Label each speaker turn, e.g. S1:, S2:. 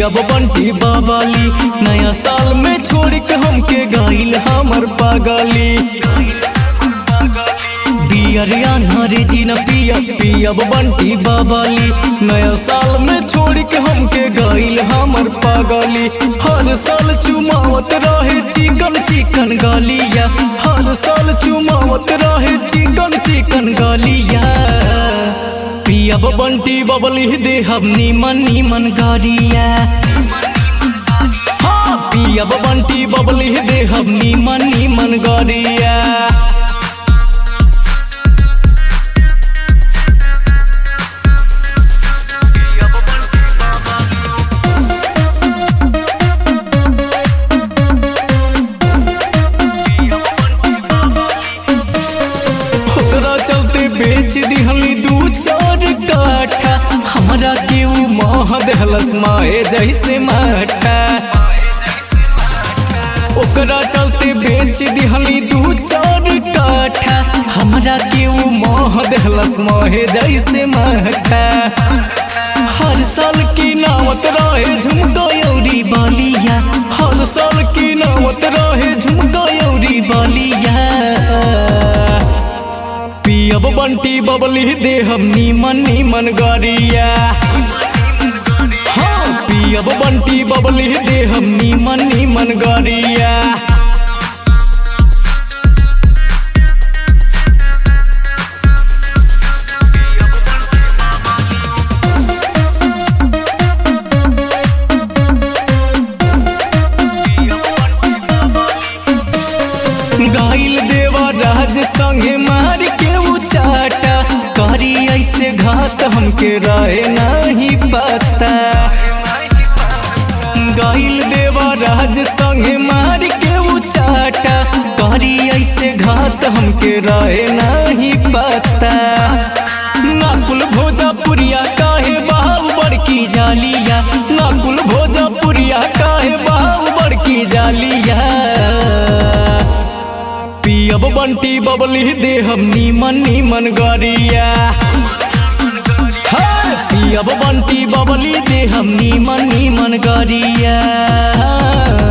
S1: पियब बंटी बाबाली नया साल में छोड़ के हमके गाइल हमर पागली बियरिया नारे जी न पिया पियब बंटी बाबाली नया साल में छोड़ के हमके गाइल हमर पागली हर साल चुमावत रहे चिकन चिकन गालिया हर साल चुमावत रहे चिकन चिकन गालिया पियब बंटी बबली देहब नीमन नीमन गारिया हाँ पियब बंटी बबली देहब नीमन नीमन गारिया ओकरा चलते बेच दिहली दू चार काठा हमरा के ऊ माह देहलस माए जैसे माठा ओकरा चलते बेच दिहली दू चार काठा हमरा के ऊ माह देहलस माहे जैसे माठा हर साल की नावत रहे झुमका यौरी बालिया हर साल की नावत रहे झुमका यौरी बालिया पियब बंटी बबली देहब नीमन नीमन गारिया हाँ पियब बंटी बबली देहब नीमन नीमन गारिया गाइल देवा राज संगे मार के उचाटा करी ऐसे घात हमके रहे नहीं पता गाइल देवा राज संगे मार के उचाटा करी ऐसे घात हमके रहे नहीं पता नाकुल भोजपुरिया काहे बाहु बड़की जालिया नाकुल भोजपुरिया काहे बाहु बड़की जालिया पियब बंटी बबली देहब नीमन नीमन गरिया हाँ, पियब बंटी बबली देहब नीमन नीमन गरिया